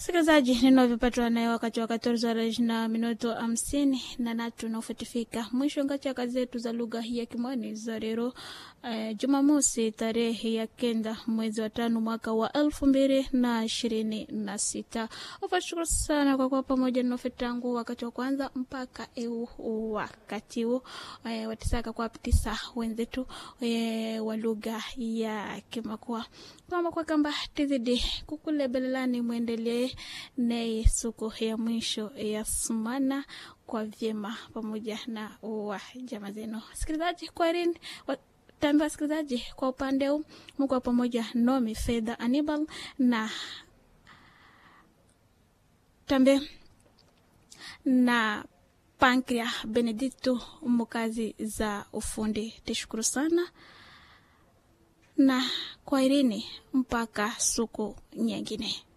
Msikilizaji, ninavyopatwa naye wakati wa 14 horas na minuto hamsini na natu naufutifika mwisho ngati kazi zetu za lugha ya Kimwani za leo eh, Jumamosi tarehe ya kenda mwezi wa tano mwaka wa elfu mbili na ishirini na sita. Wafashukuru sana kwa kuwa pamoja na tangu wakati wa kwanza mpaka eu wakati huu eh, watisaka kwa pitisa wenzetu eh, wa lugha ya Kimakua kama kwa kamba tizidi kukulebelelani mwendelee naye suku ya mwisho ya sumana kwa vyema pamoja na wa jama zenu. Sikilizaji, kwarini tambi wasikilizaji, kwa upande huu mko pamoja nomi Fedha Anibal na tambe na Pankria Benedicto mukazi za ufundi. Tishukuru sana na kwaherini mpaka siku nyingine.